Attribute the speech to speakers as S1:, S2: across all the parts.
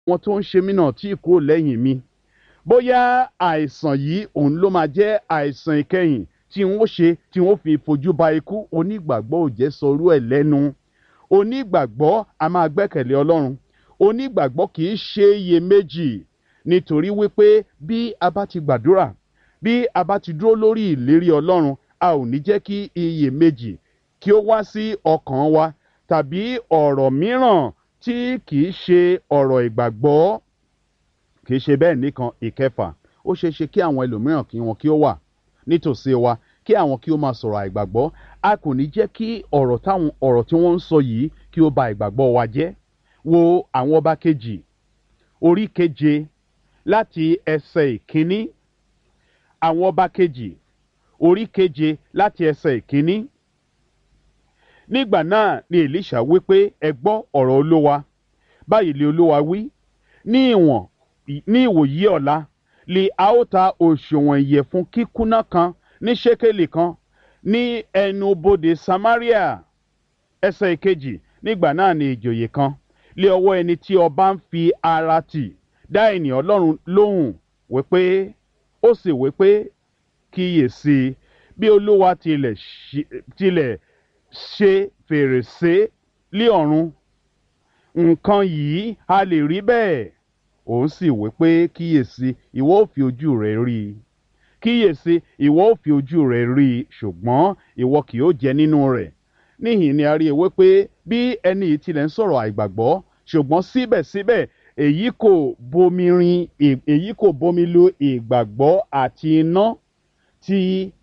S1: wọn tó ń ṣe mí náà tí kò lẹ́yìn mi bóyá àìsàn yìí òun ló máa jẹ́ àìsàn ìkẹyìn tí wọ́n ṣe tí wọ́n fi fojú ba ikú onígbàgbọ́ ò jẹ́ sọrú ẹ̀ lẹ́nu onígbàgbọ́ a máa gbẹ́kẹ̀lé ọlọ́run onígbàgbọ́ kì í ṣe iyèméjì nítorí wípé bí a bá ti gbàdúrà bí a bá ti dúró lórí ìlérí ọlọ́run a ò ní jẹ́ kí iyèméjì kí ó wá sí ọkàn wa tàbí ọ̀rọ̀ mìíràn tí kì í ṣe ọ̀rọ̀ ìgbàgbọ́ kì í ṣe bẹ́ẹ̀ nìkan ìkẹfà ó ṣeé ṣe kí àwọn ẹlòmíràn kí wọn kí ó wà nítòsí wa kí àwọn kí ó máa sọ̀rọ̀ àìgbàgbọ́ a kò ní jẹ́ kí ọ̀rọ̀ táwọn ọ̀rọ̀ tí wọ́n ń sọ yìí kí ó ba ìgbàgbọ́ wa jẹ́ wo àwọn ọba kejì orí keje láti ẹsẹ̀ ìkíní àwọn ọba kejì orí keje láti ẹsẹ̀ ìkíní nígbà náà ni elisha wí pé ẹ gbọ́ ọ̀rọ̀ olówa báyìí lè olówa wí ní ìwọ̀n ní ìwòyí ọ̀la lè a ó ta òṣùwọ̀n ìyẹ̀fun kíkúnná kan ní ṣékélì kan ní ẹnu bodè samaria ẹsẹ̀ ìkejì nígbà náà ni ìjòyè kan lé ọwọ́ ẹni tí ọba ń fi ara tì dá ènìyàn ọlọ́run lóhùn wípé ó sì wípé kíyèsí bí olúwa tilẹ̀ tilẹ̀ ṣe fèrèsé lé ọ̀run nǹkan yìí a lè rí bẹ́ẹ̀ òun sì wípé kíyèsí ìwọ ò fi ojú rẹ rí i kíyèsí ìwọ ò fi ojú rẹ rí i ṣùgbọ́n ìwọ kì yóò jẹ nínú rẹ̀ níhìn ni a rí ewé pé bí ẹni yìí tilẹ̀ ń sọ̀rọ̀ àìgbàgbọ́ ṣùgbọ́n síbẹ̀síbẹ̀ èyí kò bomi rin èyí kò bomi lu ìgbàgbọ́ àti iná ti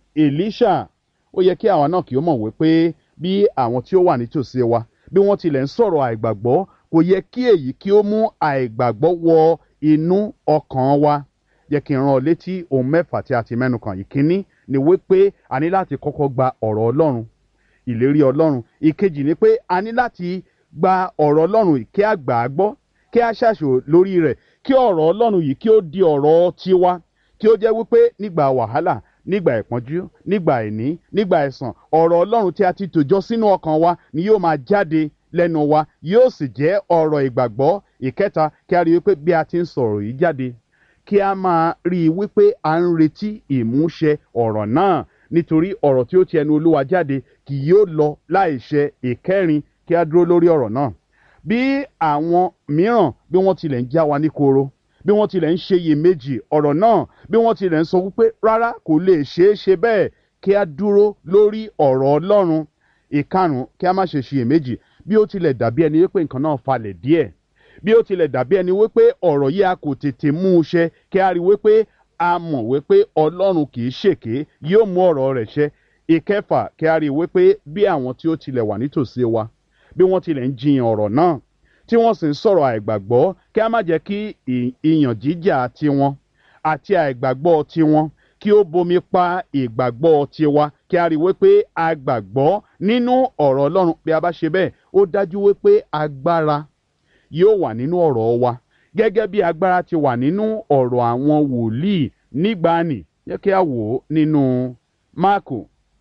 S1: Èlíṣà ó yẹ kí àwa náà kì í mọ̀ wípé bí àwọn tí ó wà nítòsí wa bí wọ́n tilẹ̀ ń sọ̀rọ̀ àìgbàgbọ́ kò yẹ kí èyí kí ó mú àìgbàgbọ́ wọ inú ọkàn wa yẹ kí n rán ọ létí ohun mẹ́fà tí a ti mẹ́nu kàn ìkíní ni wípé a ní láti kọ́kọ́ gba ọ̀rọ̀ Ọlọ́run ìlérí Ọlọ́run ìkejì ni pé a ní láti gba ọ̀rọ̀ Ọlọ́run kí a gbà á gbọ́ kí a ṣàṣò lórí rẹ̀ kí ọ̀rọ̀ Ọlọ́run yìí kí ó di ọ̀rọ̀ tiwa kí ó jẹ́ wípé nígbà wàhálà nígbà ìpọ́njú nígbà àìní nígbà ẹ̀sàn ọ̀rọ̀ Ọlọ́run tí a ti tòjọ́ sínú ọkàn wa ni yóò máa jáde lẹ́nu wa yóò sì jẹ́ ọ̀rọ̀ ìgbàgbọ́ ìkẹta kí a rí i wípé bí a ti ń sọ̀rọ̀ yìí jáde kí a máa rí i wípé à ń retí ìmúṣẹ ọ̀rọ̀ náà nítorí ọ̀rọ̀ tí ó ti ẹnu Olúwa jáde kì yóò lọ láìṣẹ ìkẹrin kí a dúró lórí ọ̀rọ̀ náà bí àwọn mìíràn bí wọ́n tilẹ̀ ń já wa ní koro bí wọ́n tilẹ̀ ń ṣe iyèméjì ọ̀rọ̀ náà bí wọ́n tilẹ̀ ń sọ wípé rárá kò lè ṣeé ṣe bẹ́ẹ̀ kí a dúró lórí ọ̀rọ̀ Ọlọ́run ìkarùn kí a má ṣe ṣiyèméjì bí ó tilẹ̀ dàbí ẹni wípé nǹkan náà falẹ̀ díẹ̀ bí ó tilẹ̀ dàbí ẹni wípé ọ̀rọ̀ yìí a kò tètè mú un ṣẹ kí a rí wípé a mọ̀ wípé Ọlọ́run kì í ṣèké yóò mú ọ̀rọ̀ rẹ̀ ṣẹ ìkẹfà kí a rí wípé bí àwọn tí ó tilẹ̀ wà nítòsí wa bí wọ́n tilẹ̀ ń jiyàn ọ̀rọ̀ náà tí wọ́n sì ń sọ̀rọ̀ àìgbàgbọ́ kí a má jẹ́ kí ìyàn jíjà tiwọn àti àìgbàgbọ́ tiwọn kí ó bomi pa ìgbàgbọ́ tiwa kí a rí wípé a gbàgbọ́ nínú ọ̀rọ̀ Ọlọ́run bí a bá ṣe bẹ́ẹ̀ ó dájú wípé agbára yóò wà nínú ọ̀rọ̀ wa gẹ́gẹ́ bí agbára ti wà nínú ọ̀rọ̀ àwọn wòlíì nígbàanì yẹ kí a wò ó nínú Máàkù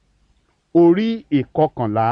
S1: orí ìkọkànlá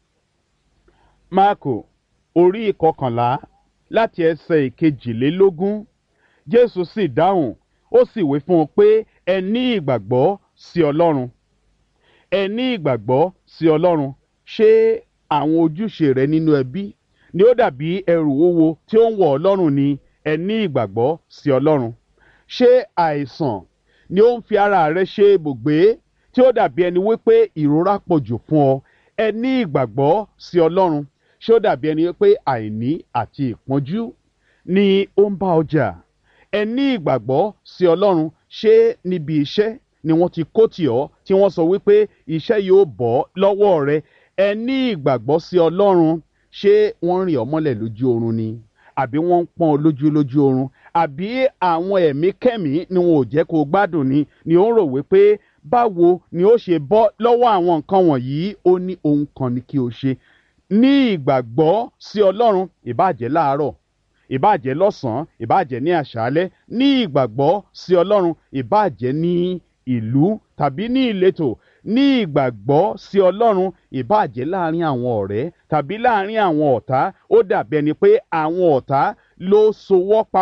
S1: Máàkù orí ìkọkànlá láti ẹsẹ̀ ìkejìlélógún Jésù sì dáhùn ó sì wí fún un pé ẹ ní ìgbàgbọ́ sí Ọlọ́run ẹ ní ìgbàgbọ́ sí Ọlọ́run ṣé àwọn ojúṣe rẹ nínú ẹbí ni ó dàbí ẹrù wúwo tí ó ń wọ̀ Ọlọ́run ni ẹ ní ìgbàgbọ́ sí Ọlọ́run ṣé àìsàn ni ó ń fi ara rẹ ṣe ibùgbé tí ó dàbí ẹni wípé ìrora pọ̀ jù fún ọ ẹ ní ìgbàgbọ́ sí Ọlọ́run ṣé ó dàbí ẹni wípé àìní àti ìpọ́njú ni ó ń bá ọjà ẹ ní ìgbàgbọ́ sí Ọlọ́run ṣé níbi iṣẹ́ ni wọ́n ti kó tì ọ́ tí wọ́n sọ wípé iṣẹ́ yóò bọ́ lọ́wọ́ rẹ ẹ ní ìgbàgbọ́ sí Ọlọ́run ṣé wọ́n ń rìn ọ́ mọ́lẹ̀ lójú oorun ni àbí wọ́n ń pọ́n ọ lójú lójú oorun àbí àwọn ẹ̀mí kẹ́mí ni wọn ò jẹ́ kó o gbádùn ni ni ó ń rò wípé báwo ni ó ṣe bọ́ lọ́wọ́ àwọn nǹkan wọ̀nyí ó ní ohun kan ni kí o ṣe ní ìgbàgbọ́ sí Ọlọ́run ìbáàjẹ́ láàárọ̀ ìbáàjẹ́ lọ́sàn-án ìbáàjẹ́ ní àṣálẹ́ ní ìgbàgbọ́ sí Ọlọ́run ìbáàjẹ́ ní ìlú tàbí ní ìletò ní ìgbàgbọ́ sí Ọlọ́run ìbáàjẹ́ láàrin àwọn ọ̀rẹ́ tàbí láàrin àwọn ọ̀tá ó dàbí ẹni pé àwọn ọ̀tá ló sowọ́ pa